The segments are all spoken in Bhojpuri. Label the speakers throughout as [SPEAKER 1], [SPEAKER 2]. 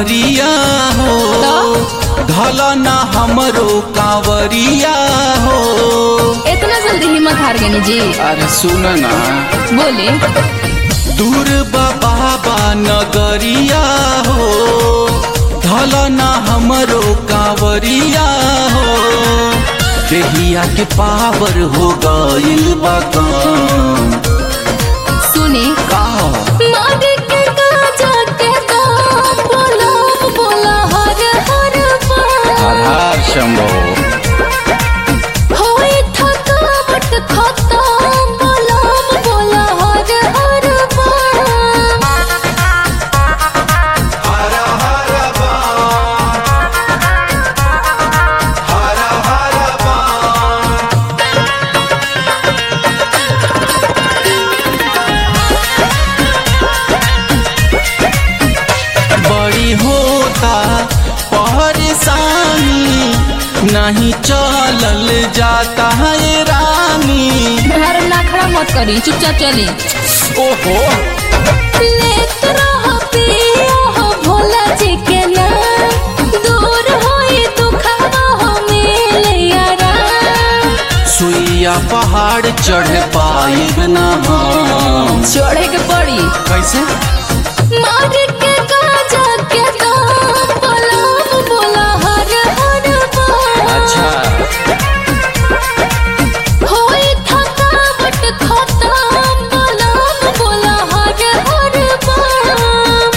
[SPEAKER 1] नगरिया हो धल ना हमरो कांवरिया हो
[SPEAKER 2] इतना जल्दी हिम्मत हार गई जी
[SPEAKER 1] अरे सुन ना
[SPEAKER 2] बोले
[SPEAKER 1] दूर बाबा नगरिया हो धल ना हमरो कांवरिया हो देहिया के पावर हो गइल बा काम
[SPEAKER 2] सुने
[SPEAKER 1] का
[SPEAKER 2] मागे के गाजा के दाम बोला बोला हर हर
[SPEAKER 1] हर
[SPEAKER 2] बार
[SPEAKER 1] हर शंभो
[SPEAKER 2] होई थकावट खत्म बोला बोला हर हर बार
[SPEAKER 1] बड़ी होता परेशानी नहीं चलल जाता है रानी
[SPEAKER 2] घर ना खड़ा मत करी चुपचाप चली
[SPEAKER 1] ओहो
[SPEAKER 2] लेत रह पिया हो भोला जी के नाम दूर होई दुखवा हो मिले यारा
[SPEAKER 1] सुइया पहाड़ चढ़ पाइब ना हम
[SPEAKER 2] चढ़े के पड़ी
[SPEAKER 1] कैसे
[SPEAKER 2] मार के गाजा के दाम बोला बोला हर हर बार
[SPEAKER 1] अच्छा
[SPEAKER 2] होई थकावट खत्म बोला बोला हर हर बार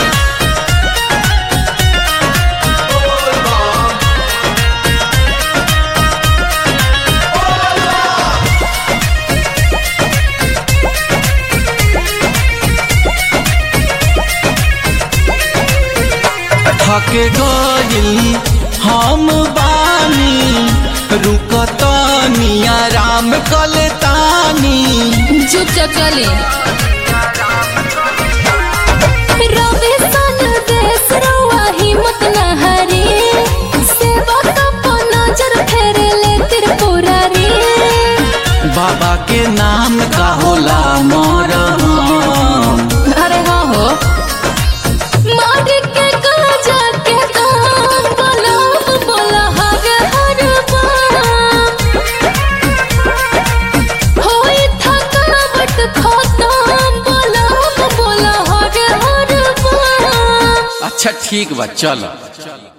[SPEAKER 1] थक गइल हम बानी रुकतानी आराम कलतानी
[SPEAKER 2] चुपचाप चली रवि सन देश रउआ हिम्मत न हारी सेवा कप नजर फेरे ले त्रिपुरारी
[SPEAKER 1] बाबा के नाम का होला मरहम
[SPEAKER 2] अरे हाँ हो मार के गाजा के दाम बोला बोला हर हर बार होई थकावट खत्म बोला बोला हर हर बार
[SPEAKER 1] अच्छा ठीक बा चलो